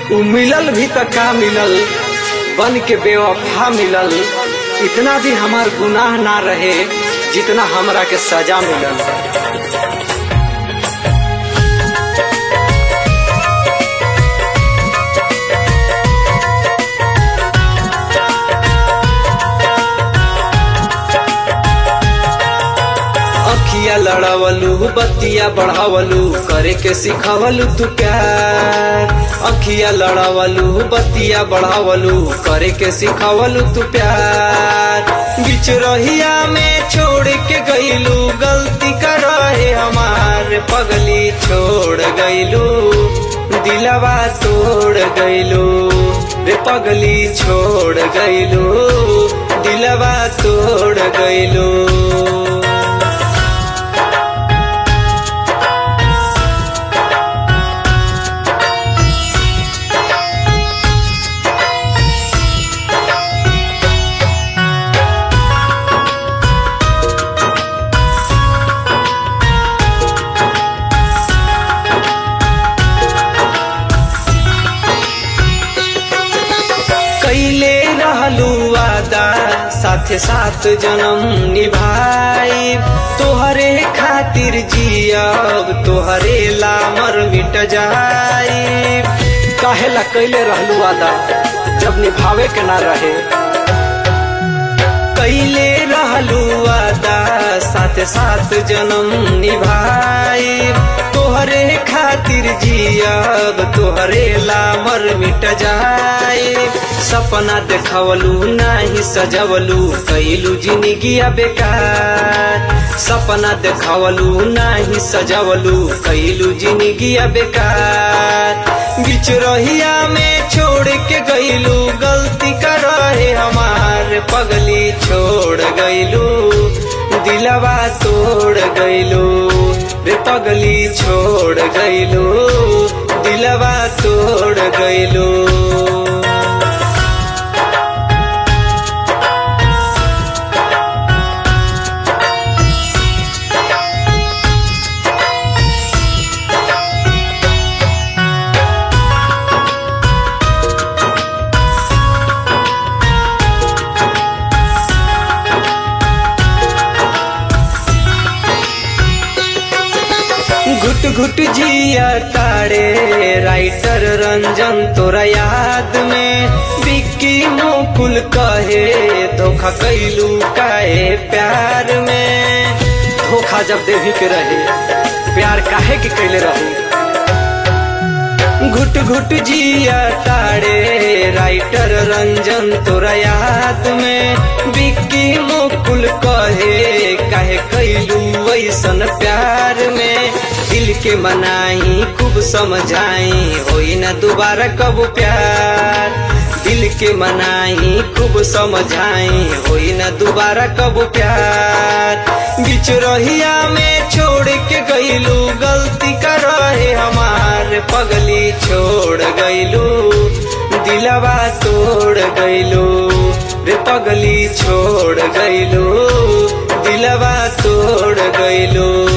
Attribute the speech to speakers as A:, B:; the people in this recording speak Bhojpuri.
A: उ मिलल भी त का मिलल बन के बेवफा मिलल इतना भी हमार गुनाह ना रहे जितना हमरा के सजा मिलल अखिया लड़ावलू बत्तिया बढ़ावलू करे के सिखावलू तू प्यार अखिया लड़ावलू बत्तिया बढ़ावलू करे के सिखावलू तू प्यार बीच रहिया में छोड़ के गईलू गलती कर रहे हमार पगली छोड़ गईलू दिलवा तोड़ गईलू रे पगली छोड़ गईलू दिलवा तोड़ गईलू कैले रहलू वादा साथे साथ जन्म निभाई तोहरे खातिर जियब तोहरे लामर मिट जाई काहेला कैले रहलू वादा जब निभावे के ना रहे कैले रहलू वादा साथे साथ जन्म निभाई तोहरे खातिर जियब तोहरे लामर मिट जाए सपना देखवलू नाही सजवलू कैलू जिंदगी बेकार सपना देखवलू नाही सजवलू कैलू जिंदगी बेकार बीच रहिया में छोड़ के गईलू गलती कर रहे हमार पगली छोड़ गईलू दिलवा तोड़ गईलू रे पगली छोड़ गईलू दिलवा तोड़ गईलू घुट घुट जिया तारे राइटर रंजन तोरा याद में बिक्की मुकुल कहे धोखा कैलू काहे प्यार में धोखा जब देवी के रहे प्यार काहे के कैले रहे घुट घुट जिया तारे राइटर रंजन तोरा याद में बिक्की मुकुल कहे काहे कैलू ऐसन प्यार में दिल के मनाई खूब समझाई होई ना दोबारा कब प्यार दिल के मनाई खूब समझाई होई ना दोबारा कब प्यार बीच रहिया में छोड़ के गईलू गलती कर रहे हमार पगली छोड़ गईलू दिलवा तोड़ गईलू रे पगली छोड़ गईलू दिलवा तोड़ गईलू